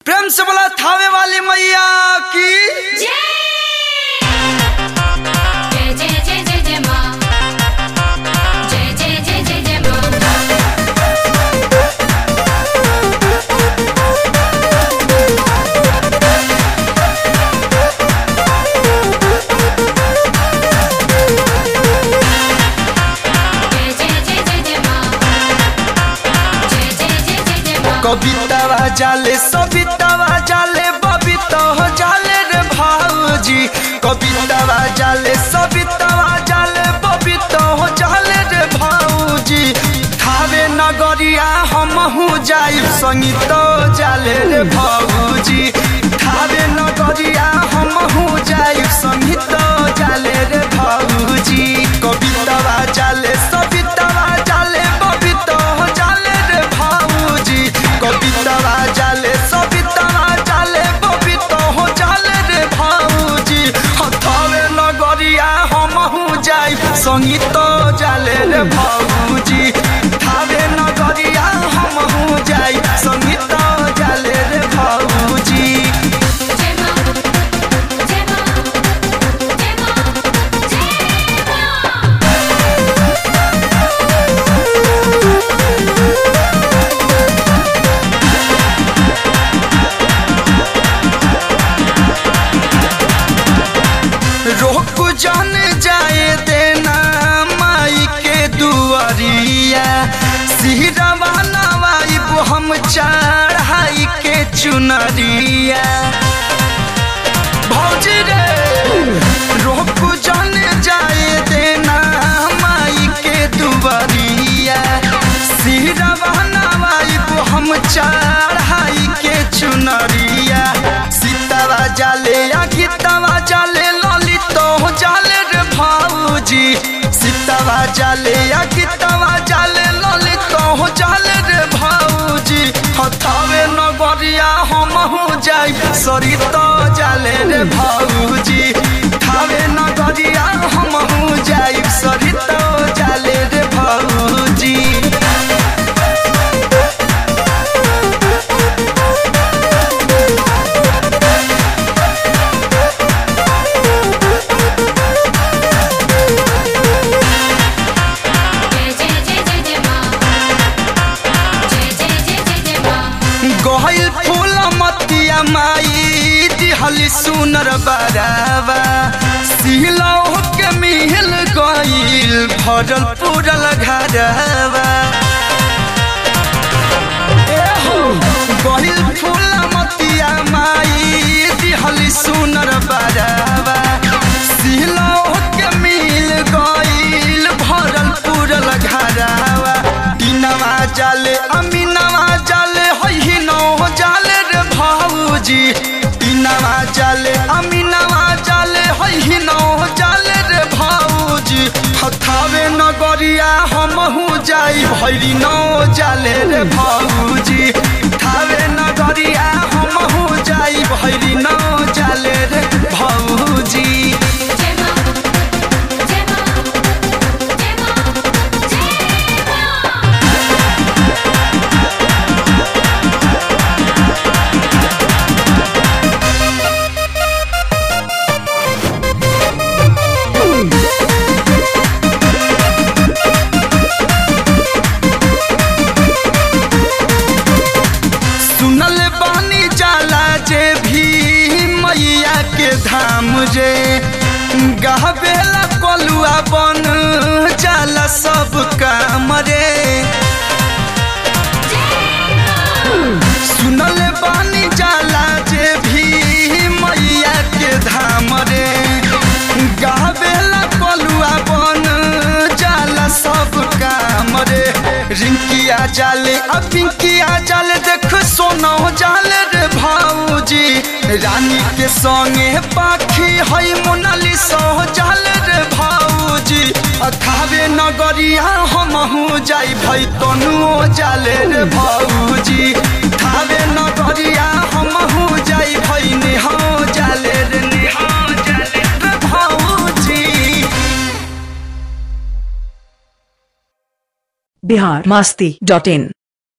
प्रेम से बोला थावे वाली मैया की जय जय जय जय जय जय माँ जय जय जय जय जय माँ जय जय जय जय जय माँ जय जय जय जय जय माँ कवितावा जाले सवितावा जाले बबिता हो जाले रे भाऊजी कवितावा जाले सवितावा जाले बबिता हो जाले रे भाऊजी थावे नगरिया हमहू जाई संगीत जाले रे भाऊजी थावे नगरिया हमहू जाई संगीत जाले रे भाऊजी कवितावा जाले सवितावा जाले बबिता हो जाले रे भाऊजी कवितावा जाले सवितावा जाले बबिता हो जाले रे भाऊजी हथावे नगरिया हमहू जाई संगीत जाले रे भाऊजी थावे नगरिया हमहू जाई संगीत जाले रे भाऊजी जय माँ जय माँ जय माँ जय माँ रोक जान जाए देना माई के दुआरिया सिहरवा नवाइब हम चढ़ाई के चुनरिया भौजी रे रोक जान जाए देना माई के दुआरिया सिहरवा नवाइब हम चढ़ाई के चुनरिया सीतावा जाले या गीतावा जाले ललित हो जाले रे भाऊजी सीतावा जाले या गीतावा जाले ललित हो जाले रे भाऊजी हथावे नगरिया हमहू जाई सरित जाले रे भाऊजी थावे नगरिया हमहू जाई सरित जाले रे भाऊजी जय जय जय जय जय माँ जय जय जय जय जय माँ गहिल फूल मतिया माई दिहली सुनर बरावा सिलौ के मिल गइल भरल पूरल घरवा गहिल फूल मतिया माई दिहली सुनर बरावा सिलौ के मिल गइल भरल पूरल घरवा दिनवा जाले अमीनवा जाले होई नौ जाले रे भाऊजी दिनवा जाले अमीनवा जाले होई नौ जाले रे भाऊजी हथावे नगरिया हमहू जाई भैरी नौ जाले रे भाऊजी थावे नगरिया हमहू जाई भैरी नौ जाले रे भाऊजी जय माँ जय माँ जय माँ जय माँ सुनल बानी जाला जे भी मैया के धाम रे गहबेला कलुआ बन जाला सब काम रे सुनल बानी जाला जे भी मैया के धाम रे गहबेला कलुआ बन जाला सब काम रे रिंकिया जाले अब पिंकिया जाले देख सोनो जाले रे भाऊजी रानी के संगे पाखी हई मोनालिसा जाले रे भाऊजी अखावे नगरिया हमहू जाई भई तनुओ जाले रे भाऊजी थावे नगरिया हमहू जाई भई नेहा जाले रे नेहा जाले रे भाऊजी बिहार मास्ती डॉट इन